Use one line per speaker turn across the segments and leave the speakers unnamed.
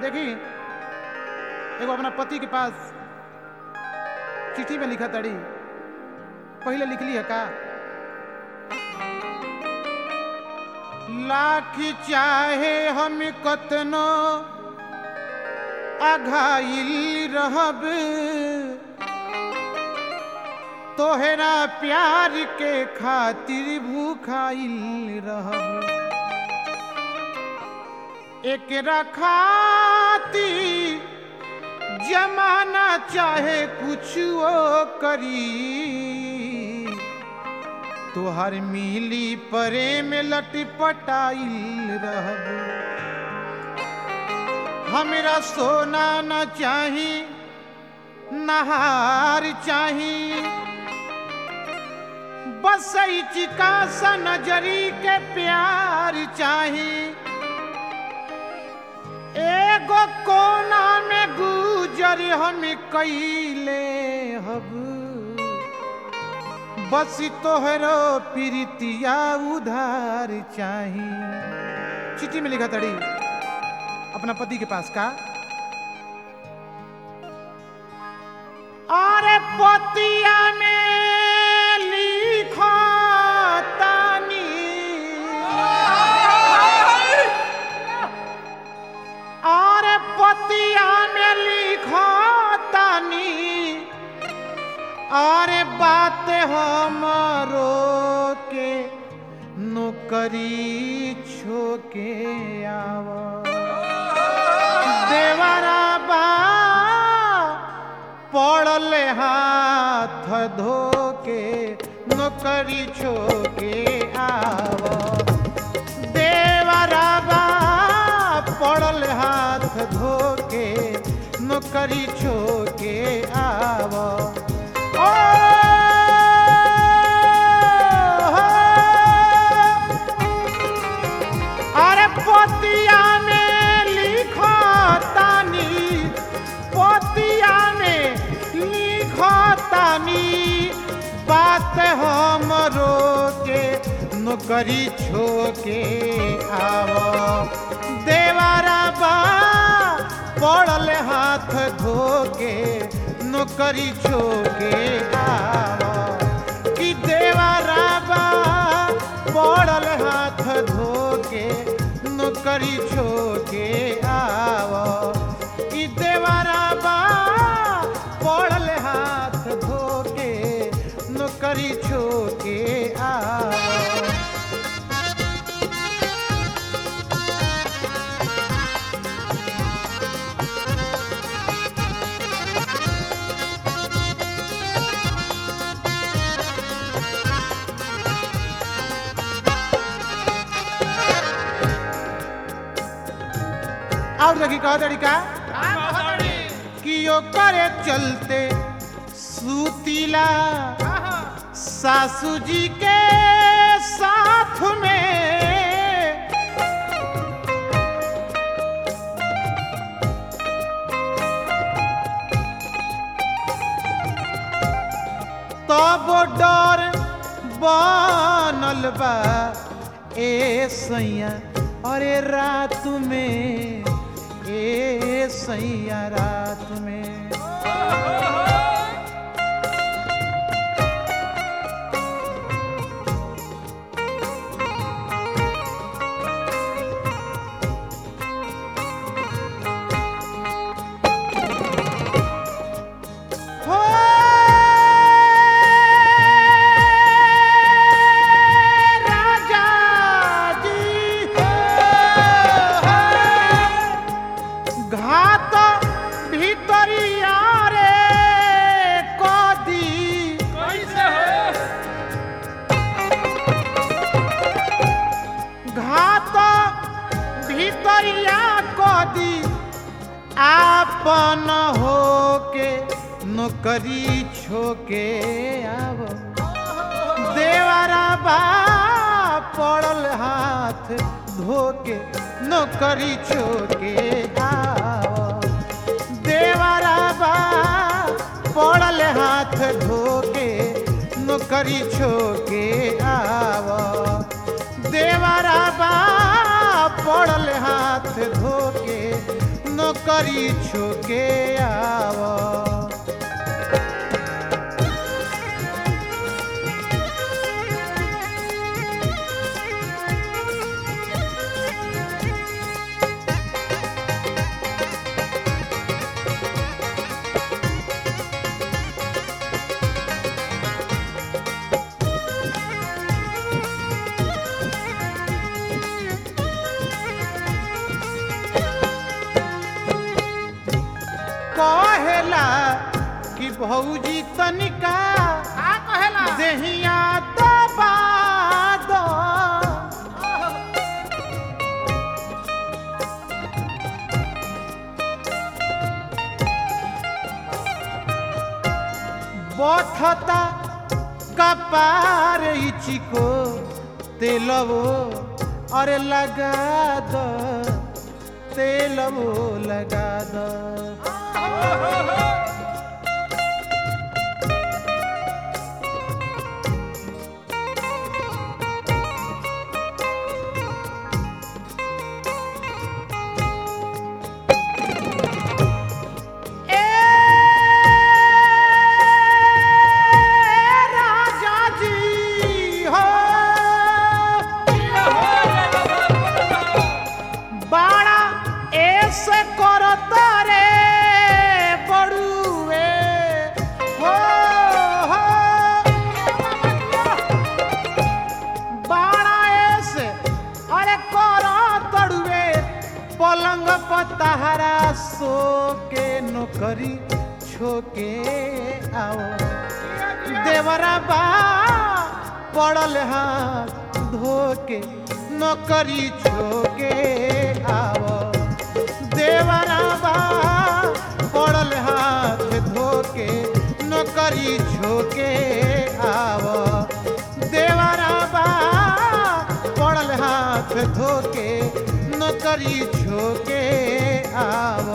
देखी एगो अपना पति के पास चिट्ठी में लिखा तड़ी पहले लिखली है का लाख चाहे हम कतनो अघाइल रहब तोहरा प्यार के खातिर भूखाइल रहब एकरा खातिर जमाना चाहे कुछ वो करी तोहर मिली प्रेम लटपटाइल रहब हमरा सोना न चाही नहार चाही बस चिका सा नजरी के प्यार चाही एगो कोना में गुजर हम कैले हब बस तोहरो प्रीतिया उधार चाही चिट्ठी में लिखा तड़ी अपना पति के पास का अरे पतिया में लिखा तानी अरे पतिया में लिखा तानी अरे बात हमारो के नौकरी छोके आवा देवरा बा पड़ल हाथ धोके नौकरी छोके आव देवरा बा पड़ल हाथ धोके नौकरी छोके आव ओ अरे पोतिया में लिखो तानी पोतिया में लिखो तानी बात हमरो के नौकरी छोके आवो देवारा बा पड़ल हाथ धोके नौकरी छोके आवो कि देवारा बा पड़ल हाथ धोके नौकरी छोके आवो कि देवारा बा पड़ल हाथ धोके नौकरी छोके आवो और देखी कह तरीका कि करे चलते सूतीला सासू जी के साथ में तब डर बनल बा ए सैया अरे रात में ए सैया रात में हो राजा जी घात भीतरिया रे कदी घात भीतरिया कदी आपन होके नौकरी छोके आव देवरा बा पड़ल हाथ धोके नौकरी छोके आव देवरा बा पड़ल हाथ धोके नौकरी छोके आव देवरा बा पड़ल हाथ धोके नौकरी छोके आव कहेला कि भौजी तनिका
का कहेला
देहिया दबा दो बथता कपार इचिको तेलवो अरे लगा दो तेलवो लगा दो राजा जी हो बाड़ा ऐसे करत रे बड़ुए हो हो बाड़ा ऐसे अरे करत रे पलंग पतहरा सो के नौकरी छोके आओ देवरा बा पड़ल हाथ धोके नौकरी छोके आव देवरा बा पड़ल हाथ धोके नौकरी छोके आव देवरा बा पड़ल हाथ धोके नौकरी छोके आव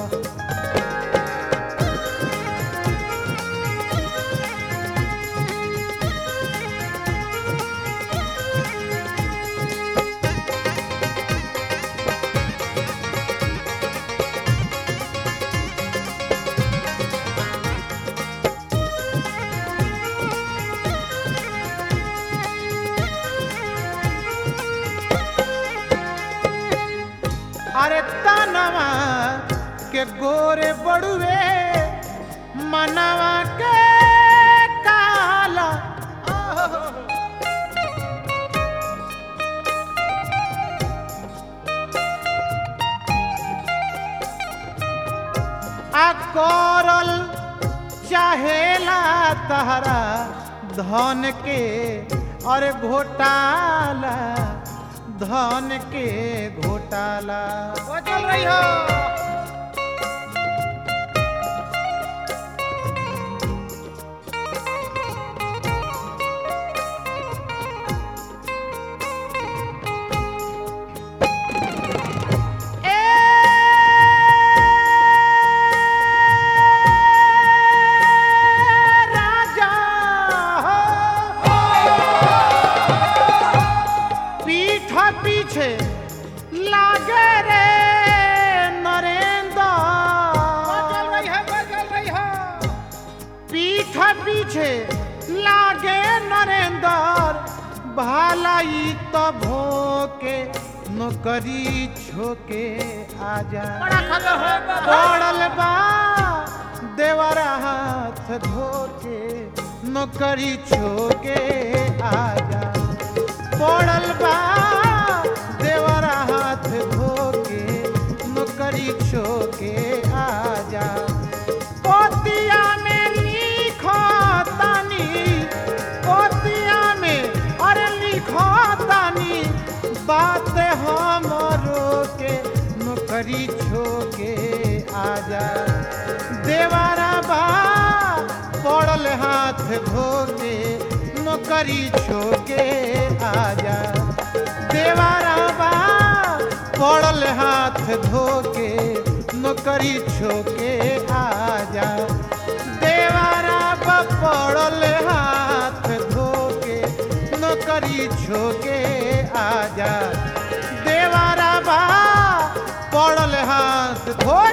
अरे तनवा के गोरे बड़ुए मनवा के काला आ करल चाहेला तहरा धन के अरे घोटाला धन के घोटाला
वो चल रही हो
राजा पीठ पीछे लागे रे नरेंद्र
वो चल रही है वो चल रही है
पीठ पीछे लागे नरेंद्र भालाई तो भोके नौकरी छोके आजा
बड़ा खबर हो
पड़ल बा देवरा हाथ धोके नौकरी छोके आजा पड़ल बा देवरा हाथ धोके नौकरी छोके आजा पोतिया में लिखो तानी पोतिया में अरे लिखो तानी बात हमरो के नौकरी छोके आजा देवारा बा पड़ल हाथ धोके नौकरी छोके आजा देवारा बा पड़ल हाथ धोके नौकरी छोके आजा देवारा बा पड़ल हाथ धोके नौकरी छोके आजा देवारा बा पड़ल हाथ धो